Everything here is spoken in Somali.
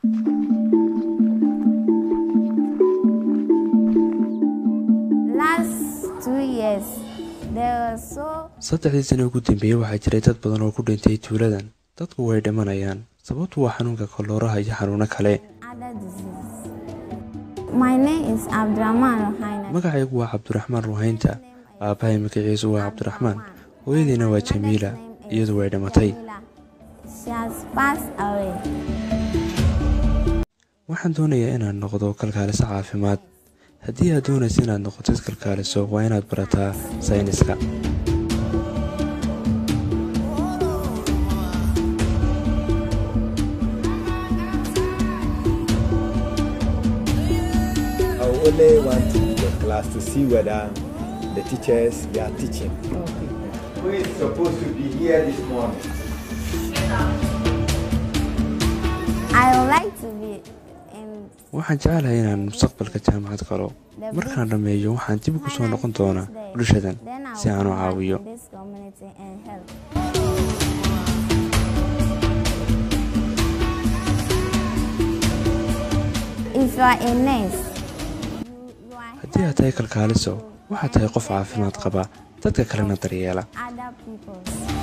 saddexdii sano ugu dambeeyey waxaa jiray dad badan oo ku dhintay tuuladan dadku way dhimanayaan sababtu waa xanuunka kolooraha iyo xanuuno kale magacaygu waa cabdiraxmaan ruhaynta aabbahay magaciisu waa cabdiraxmaan hooyadiina waa jamiila iyadu way dhimatay waxaan doonayaa inaad noqdo kalkaaliso caafimaad haddii aad doonaysa inaad noqotid kalkaaliso waa inaad barataa sayniska I only want the class to see whether the teachers they are teaching. Who is supposed to be here this morning? waxaan jecelahay inaan mustaqbalka jaamacad galo markaan dhammeeyo waxaan dib ugu soo noqon doonaa bulshadan si aan u caawiyo haddii aad tahay kalkaaliso waxaad tahay qof caafimaad qaba dadka kalena daryeela